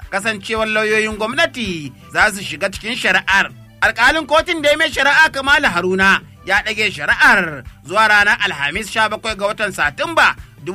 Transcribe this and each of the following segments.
kasancewar lauyoyin gwamnati za su shiga cikin shari'ar. Alƙalin kotun da ya mai shari'a Kamalu Haruna ya ɗage shari'ar zuwa ranar Alhamis 17 ga watan Satumba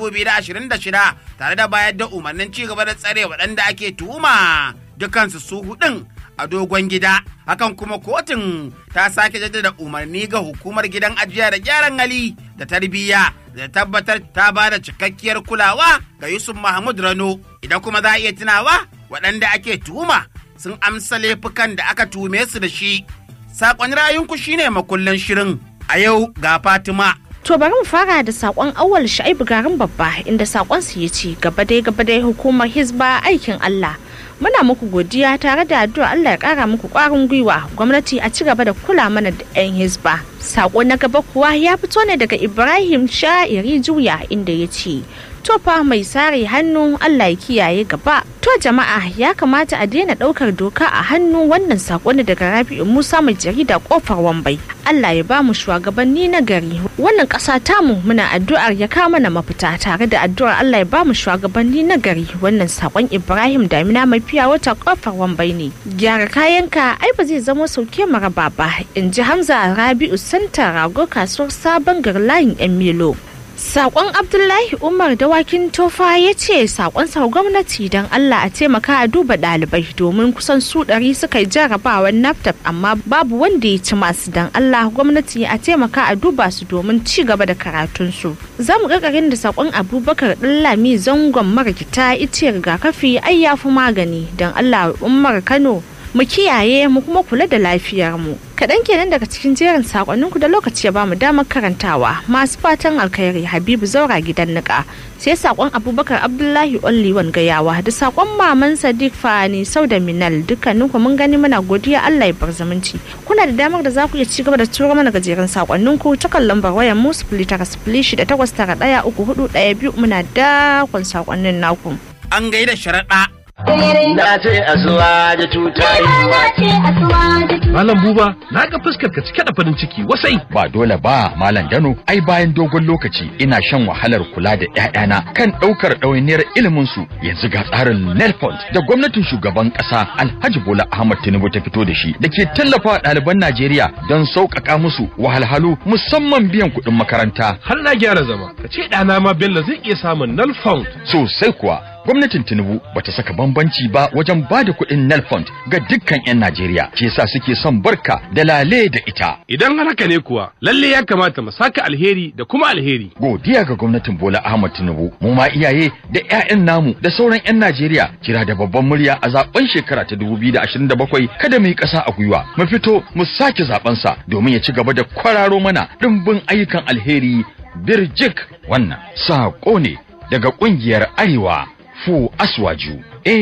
2026 tare da bayar da umarnin ci gaba da tsare waɗanda ake tuhuma dukansu su hudun a dogon gida. Hakan kuma kotun ta sake jaddada umarni ga hukumar gidan ajiya da gyaran hali da tarbiyya da tabbatar ta ba da cikakkiyar kulawa ga Yusuf Mahmud Rano. Idan kuma za a iya tunawa waɗanda ake tuhuma sun amsa laifukan da aka tume su da shi. Saƙon rayunku shine makullin shirin a yau ga Fatima. To bari mu fara da sakon awal sha'ibu garin babba inda sakon su ya ce gaba dai gaba dai hukumar hizba aikin Allah. Muna muku godiya tare da addu'a Allah ya kara muku kwarin gwiwa gwamnati a ci gaba da kula mana da 'yan hizba. Sako na gaba kuwa ya fito ne daga Ibrahim Sha'iri Juya inda ya ce tofa mai sare hannu Allah ya kiyaye gaba. To jama'a ya kamata a daina daukar doka a hannu wannan sako ne daga Rabi'u Musa mai jarida kofar Wambai. Allah ya ba mu shugabanni na gari. Wannan ƙasa tamu muna addu'ar ya kawo mana mafita tare da addu'ar Allah ya ba mu shugabanni na gari. Wannan sakon Ibrahim Damina mai fiya wata kofar Wambai ne. Gyara kayanka ai ba zai zama sauke maraba ba. In ji Hamza Rabi'u Santa Rago kasuwar Sabon Garlayin 'yan Milo. Sakon Abdullahi Umar dawakin tofa ya ce sakon sa gwamnati don Allah a taimaka a duba ɗalibai domin kusan su ɗari suka yi jarabawar naftaf amma babu wanda ya ci masu don Allah gwamnati a taimaka a duba su domin ci gaba da karatunsu. Za mu ƙarƙarin da sakon Abubakar Ɗanlami zangon marigita ice rigakafi ai ya fi magani don Allah Umar Kano mu kiyaye mu kuma kula da lafiyar mu. Kaɗan kenan daga cikin jerin sakonninku da lokaci ya bamu damar karantawa masu fatan alkhairi Habibu Zaura gidan nika sai sakon Abubakar Abdullahi Olliwan gayawa da sakon Maman Sadiq Fani Sauda Minal dukkaninku mun gani muna godiya Allah ya bar zumunci. Kuna da damar da za ku iya ci gaba da turo mana gajeren sakonninku ta kan lambar wayar mu sifili tara sifili shida takwas tara ɗaya uku hudu ɗaya biyu muna dakon sakonnin naku. An gaida sharaɗa Na ce asuwa da tutayi. Malam Buba, na ga fuskar ka cike da farin ciki wasai. Ba dole ba, Malam Dano, ai bayan dogon lokaci ina shan wahalar kula da ‘ya'yana kan ɗaukar ɗawainiyar ilimin su yanzu ga tsarin Nelfond da gwamnatin shugaban ƙasa Alhaji Bola Ahmad Tinubu ta fito da shi da ke tallafa ɗaliban Najeriya don sauƙaƙa musu wahalhalu musamman biyan kuɗin makaranta. Har na gyara zama, ka ce ɗana ma Bello zai iya samun null found. Sosai kuwa, gwamnatin tinubu bata saka bambanci ba wajen ba da kuɗin nel fund ga dukkan 'yan najeriya ke sa suke son barka da lale da ita Idan har haka ne kuwa, lalle ya kamata mu saka alheri da kuma alheri. godiya ga gwamnatin bola ahmad tinubu mu ma iyaye da 'ya'yan namu da sauran 'yan najeriya kira da babban murya a zaben shekara ta 2027 kada mu yi ƙasa a gwiwa mu fito mu sake zaben sa domin ya ci gaba da kwararo mana ɗimbin ayyukan alheri birjik wannan saƙo ne daga ƙungiyar arewa fu aswaju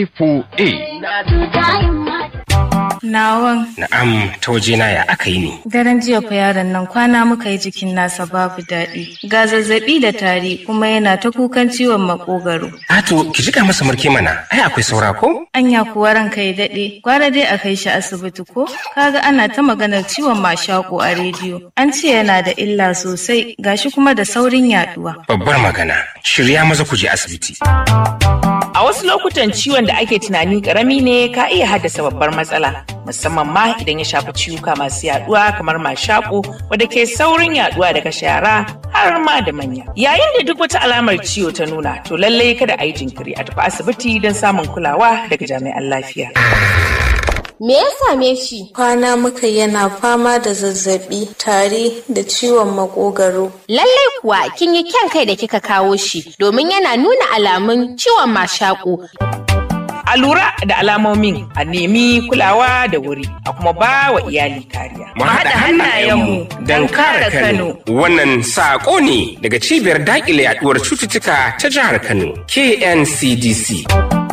a4a Nawan Na'am, ta wajena ya aka yi ne. daren jiya fa yaron nan kwana muka yi jikin nasa babu daɗi. Ga zazzaɓi da tari kuma yana ta kukan ciwon makogaro. Ato, ki jika masa marke mana, ai akwai saura ko? Anya kuwa ranka ya daɗe, gwara dai a kai shi asibiti ko? Kaga ana ta maganar ciwon mashaƙo a rediyo. An ce yana da illa sosai, gashi kuma da saurin yaɗuwa. Babbar magana, shirya maza ku je asibiti. A wasu lokutan ciwon da ake tunani karami ne ka iya haddasa babbar matsala, musamman ma idan ya shafi ciwuka masu yaduwa kamar mashaƙo wadda ke saurin yaduwa daga shara har ma da manya. Yayin da duk wata alamar ciwo ta nuna, to lallai kada a yi jinkiri a tafi asibiti don samun kulawa daga jami'an lafiya. Me ya same shi? Kwana muka yana fama da zazzaɓi, tari da ciwon makogaro. Lallai kuwa kin yi kyan kai da kika kawo shi domin yana nuna alamun ciwon mashaƙo. A lura da alamomin a nemi kulawa da wuri a kuma ba wa iyali kariya. Mu haɗa hannayenmu don kare Kano. Wannan saƙo ne daga cibiyar daƙile yaɗuwar cututtuka ta jihar Kano, KNCDC.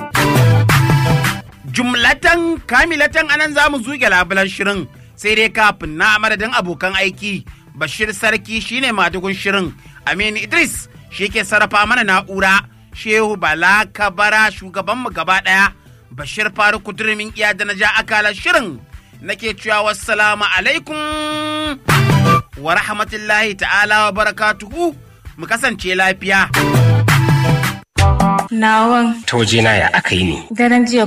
jumlatan kamilatan anan za mu zuge labulan shirin sai dai kafin na madadin abokan aiki bashir sarki shine madugun shirin aminu idris shi ke sarrafa mana na'ura shehu bala kabara shugabanmu gaba daya bashir faru kudurumin iya da na ja akalar shirin nake cewa wassalamu alaikum wa rahmatullahi ta'ala wa barakatuhu mu kasance lafiya Nawan Ta wajena ya aka yi ne. daren jiya